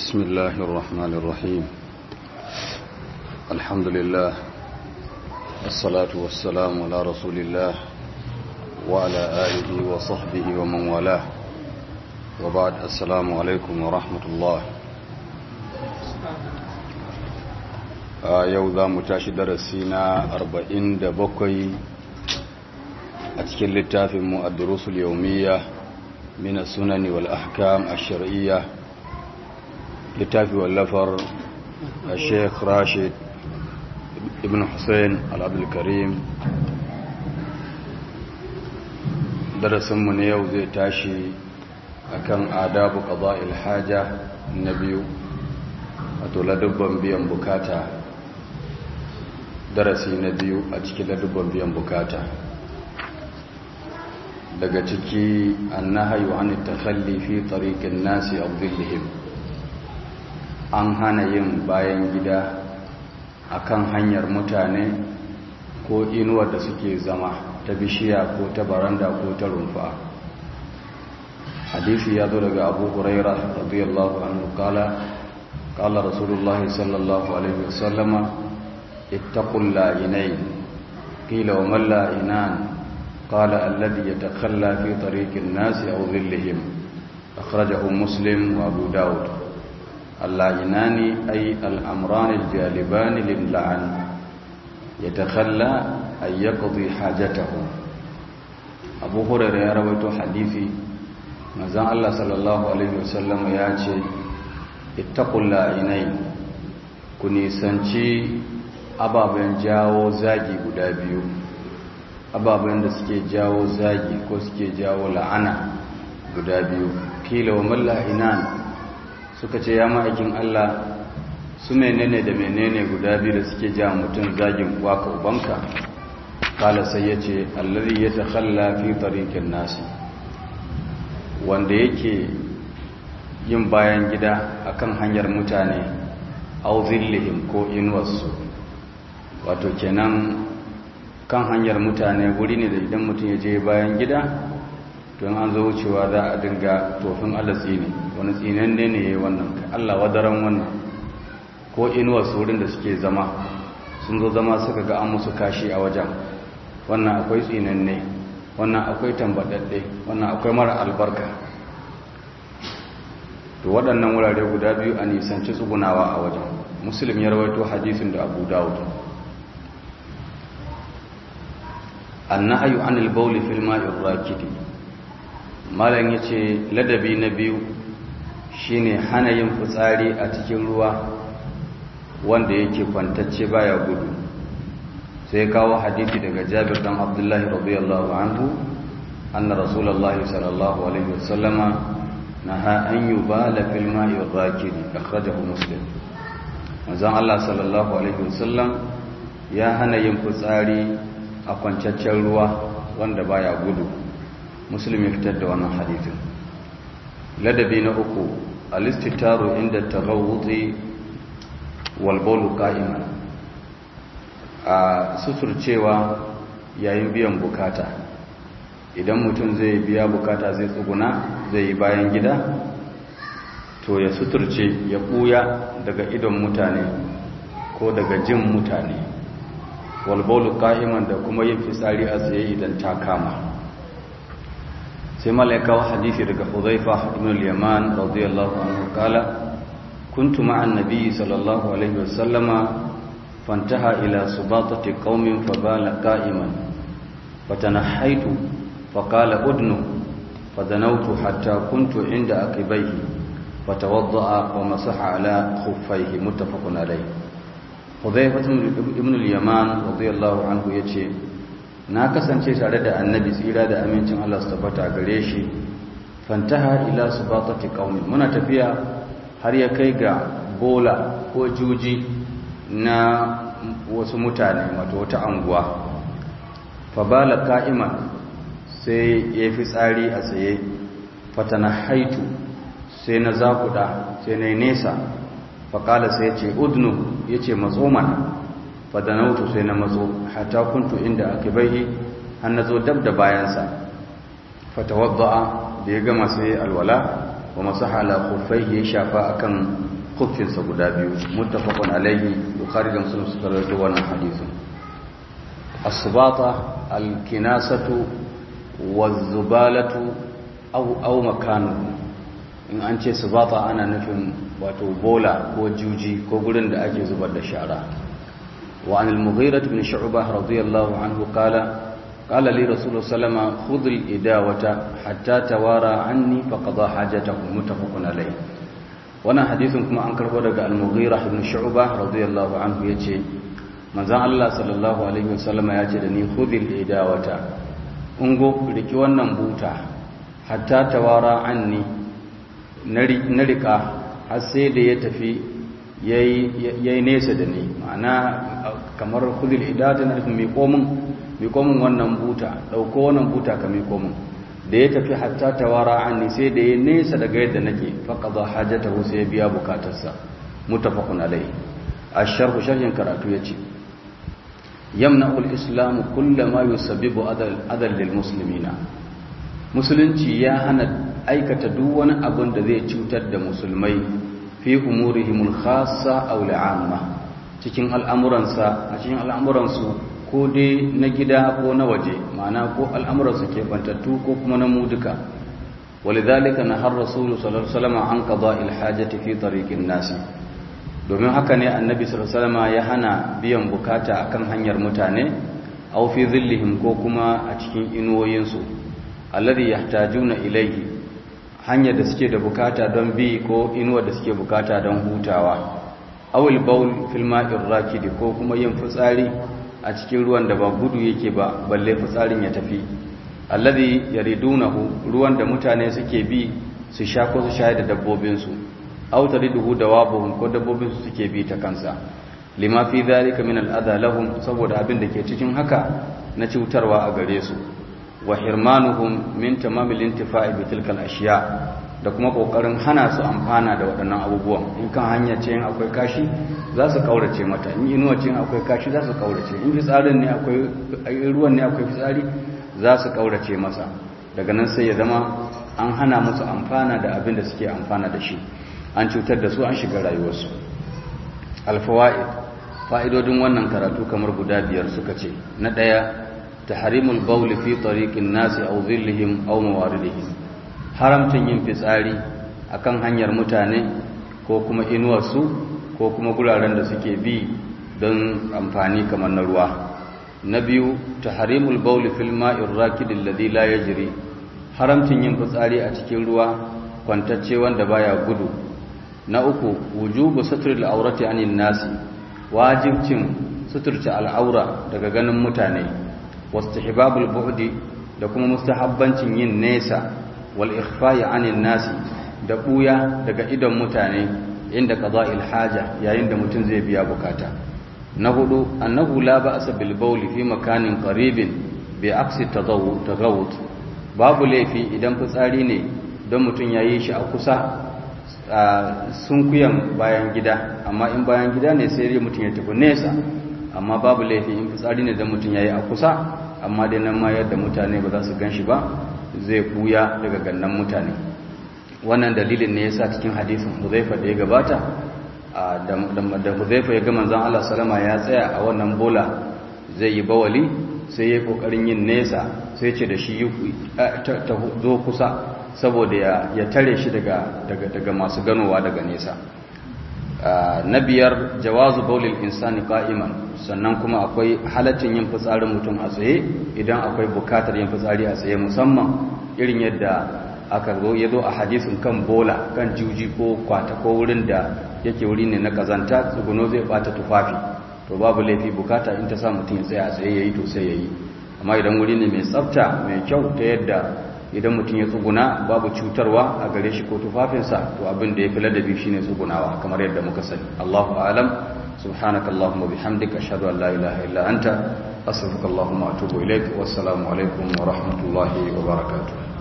بسم الله الرحمن الرحيم الحمد لله الصلاة والسلام على رسول الله وعلى آله وصحبه ومن والاه وبعد السلام عليكم ورحمة الله yau za mu tashi darasi na 47 a cikin littafin mu ad-durusul yawmiyya min as-sunani wal ahkam ash-shar'iyya littafi wallafar Sheikh Rashid ibn Hussein al-Abdul Karim darasin mu ne yau zai tashi akan adabu qada'il haja na biyu wato ladubban biyan bukata darasi na biyu a cikin ladubban biyan bukata daga ciki annahayu an takhalli fi tariqin nasi abdillihim an hana yin bayan gida akan hanyar mutane ko inuwar da suke zama ta bishiya ko ta baranda ko ta rumfa hadisi ya zo daga abu huraira radiyallahu anhu kala kala rasulullahi sallallahu alaihi wasallama اتقوا اللائنين قيل وما اللائنان قال الذي يتخلى في طريق الناس أو ظلهم أخرجه مسلم وأبو داود اللائنان أي الأمران الجالبان للعن يتخلى أن يقضي حاجته أبو هريرة يروي حديثي مازال الله صلى الله عليه وسلم ياتي اتقوا اللائنين كني سنشي ababen jawo zagi guda biyu ababen da suke jawo zagi ko suke jawo la'ana guda biyu kila wa mallahinan suka ce ya ma'aikin Allah su menene da menene guda biyu da suke ja mutum zagin waka ubanka kala sai ya ce allari ya takhalla fi tariqin nasi wanda yake yin bayan gida akan hanyar mutane au zillihim ko inuwarsu wato kenan kan hanyar mutane wuri ne da idan mutum ya je bayan gida to an zo wucewa za a dinga tofin allah tsini wani tsinan ne ne ya wannan allah wadaran wannan ko inuwar wurin da suke zama sun zo zama suka ga an musu kashi a wajen wannan akwai tsinan ne wannan akwai tambadadde wannan akwai mara albarka to waɗannan wurare guda biyu a nisanci tsugunawa a wajen musulun ya rawaito hadisin da abu dawud annahyu anil bawli fil ma'ir rakidi malan yace ladabi na biyu shine hana yin fitsari a cikin ruwa wanda yake kwantacce baya gudu sai kawo hadisi daga Jabir dan Abdullahi radiyallahu anhu anna rasulullahi sallallahu alaihi wasallama naha an yubala fil ma'ir rakidi akhrajahu muslim manzon Allah sallallahu alaihi wasallam ya hana yin fitsari a kwancaccen ruwa wanda baya gudu musulmi fitar da wannan hadithin ladabi na uku alistitaru inda taghawuti wal bawlu qa'iman a suturcewa yayin biyan bukata idan mutum zai biya bukata zai tsuguna zai yi bayan gida to ya suturce ya buya daga idon mutane ko daga jin mutane walbaulu ka'iman da kuma yin fitsari a tsaye idan ta kama sai malaikawa hadisi daga huzaifa ibn al-yaman radiyallahu anhu kala kuntu ma'an nabiyyi sallallahu alaihi wasallama fantaha ila subatati qaumin fabala qa'iman fatanahaitu faqala udnu fadanawtu hatta kuntu inda aqibaihi fatawadda'a wa masaha ala khuffaihi muttafaqun alayhi Hudhaifa ibn al-Yaman radiyallahu anhu yace na kasance tare da Annabi tsira da amincin Allah su tabbata gare shi fantaha ila subatati qaumi muna tafiya har ya kai ga bola ko juji na wasu mutane wato wata anguwa fa bala qa'iman sai ya fi tsari a tsaye fatana haitu sai na zakuda sai na nesa faƙala sai ya ce udnu ya ce matso mana fadanautu sai na matso hata kuntu inda aka bai har na zo dab da bayansa fatawadda'a da ya gama sai alwala wa masaha ala khuffaihi ya shafa akan khuffinsa guda biyu muttafaqun alaihi bukhari da muslim suka rawaito wannan hadisin as-subata al-kinasatu waz-zubalatu aw aw makanuhu in an ce subata ana nufin wato bola ko juji ko gurin da ake zubar da shara wa anil mughirah ibn shu'bah radiyallahu anhu qala قال لي رسول الله صلى الله عليه وسلم خذ الإداوة حتى توارى عني فقضى حاجته متفق عليه wannan hadisin kuma an karbo daga al-mughira ibn shu'bah radiyallahu anhu yace manzon Allah sallallahu alaihi wasallam yace da ni khudhil idawata ungo riki wannan buta hatta tawara anni na rika har sai da ya tafi yayi nesa da ni ma'ana kamar khudhil idawata na mai komin mai komin wannan buta dauko wannan buta ka mai komin da ya tafi hatta tawara anni sai da ya nesa daga yadda nake faqada hajatahu sai ya biya bukatarsa muttafaqun alai asharhu sharhin karatu yace yamna'u al-islam kullama yusabbibu adal adal lil muslimina musulunci ya hana aikata duk wani abin da zai cutar da musulmai fi umurihimul khassa aw al'amma cikin al'amuransa a cikin al'amuransu ko dai na gida ko na waje ma'ana ko al'amuransu ke bantattu ko kuma na mu duka walidhalika nahar rasulu sallallahu alaihi wasallam an qada'il hajati fi tariqin nasi domin haka ne annabi sallallahu alaihi wasallam ya hana biyan bukata akan hanyar mutane aw fi dhillihim ko kuma a cikin inuwoyinsu alladhi yahtajuna ilayhi hanyar da suke da bukata don bi ko inuwa da suke bukata don hutawa awil baul fil ma'ir rakidi ko kuma yin fitsari a cikin ruwan da ba gudu yake ba balle fitsarin ya tafi alladhi yaridunahu ruwan da mutane suke bi su sha ko su shayar da dabbobin su aw tariduhu dawabuhum ko dabbobin su suke bi ta kansa lima fi dhalika min al-adha lahum saboda abin da ke cikin haka na cutarwa a gare su wa hirmanuhum min tamamil intifa'i bi tilkal ashiya da kuma kokarin hana su amfana da waɗannan abubuwan in kan hanya ce akwai kashi za su kaurace mata in inuwa ce akwai kashi za su kaurace in fitsarin ne akwai ruwan ne akwai fitsari za su kaurace masa daga nan sai ya zama an hana musu amfana da abin da suke amfana da shi an cutar da su an shiga rayuwarsu alfawaid fa'idodin wannan karatu kamar guda biyar suka ce na ɗaya تحريم البول في طريق الناس أو ظلهم أو مواردهم haramcin yin fitsari akan hanyar mutane ko kuma inuwarsu ko kuma guraren da suke bi don amfani kamar na ruwa na biyu tahrimul bawl fil ma'ir rakid alladhi la yajri haramcin yin fitsari a cikin ruwa kwantacce wanda baya gudu na uku wujubu satril awrati anin nasi wajibcin suturta al'aura daga ganin mutane wastihbabul bu'di da kuma mustahabbancin yin nesa wal ikhfa'i 'anil nasi da buya daga idon mutane inda qada'il haja yayin da mutum zai biya bukata na hudu annahu la ba'sa bil bawli fi makanin qaribin bi aksi tadawut babu laifi idan fitsari ne don mutum yayi shi a kusa sunkuyan bayan gida amma in bayan gida ne sai mutum ya tafi nesa amma babu laifi in fitsari ne da mutum yayi a kusa amma dai nan ma yadda mutane ba za su gan shi ba zai buya daga gannan mutane wannan dalilin ne yasa cikin hadisin Huzaifa da ya gabata da Huzaifa ya ga manzon Allah salama ya tsaya a wannan bola zai yi bawali sai ya kokarin yin nesa sai ce da shi ta zo kusa saboda ya tare shi daga daga masu ganowa daga nesa na biyar jawazu baulil insani qa'iman sannan kuma akwai halaccin yin fitsarin mutum a tsaye idan akwai bukatar yin fitsari a tsaye musamman irin yadda aka zo ya zo a hadisin kan bola kan juji ko kwata ko wurin da yake wuri ne na kazanta tsuguno zai bata tufafi to babu laifi bukata in ta sa mutum ya tsaya a tsaye yayi to sai yayi amma idan wuri ne mai tsafta mai kyau ta yadda idan mutum ya tsuguna babu cutarwa a gare shi ko tufafinsa to abin da ya fi ladabi shine tsugunawa kamar yadda muka sani Allahu a'lam subhanaka allahumma bihamdika ashhadu an la ilaha illa anta astaghfiruka allahumma wa atubu ilaik wassalamu alaikum wa rahmatullahi wa barakatuh